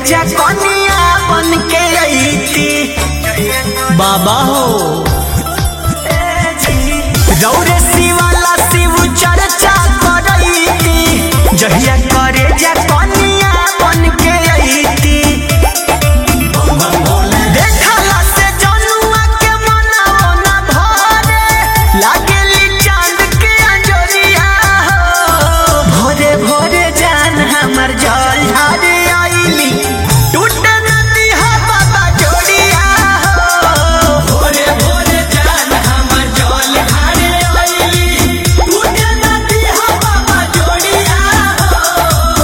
जा कनिया बन के अईती बाबा हो रौरे शिवाला शिव चर्चा करईती जहिया करे जा कनिया बन के अईती देखला से जनुआ के मनाओ ना भरे लागेली चांद के अंजोरिया हो भोरे भोरे जान हमर जल ढारे आईली टूट नदी हा बाबा जोड़िया हो भोरे भोरे जान हमर जल ढारे आईली टूट नदी हा बाबा जोड़िया हो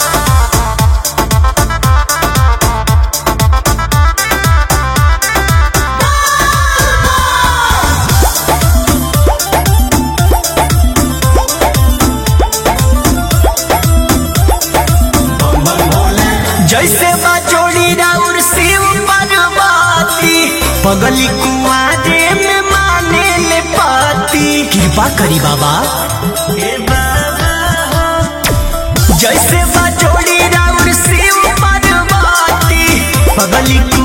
जैसे बजोड़ी राउर शिव पार्वती पगली कुआरे में माने ले पाती कृपा करी बाबा जैसे बजोड़ी राउर शिव पार्वती पगली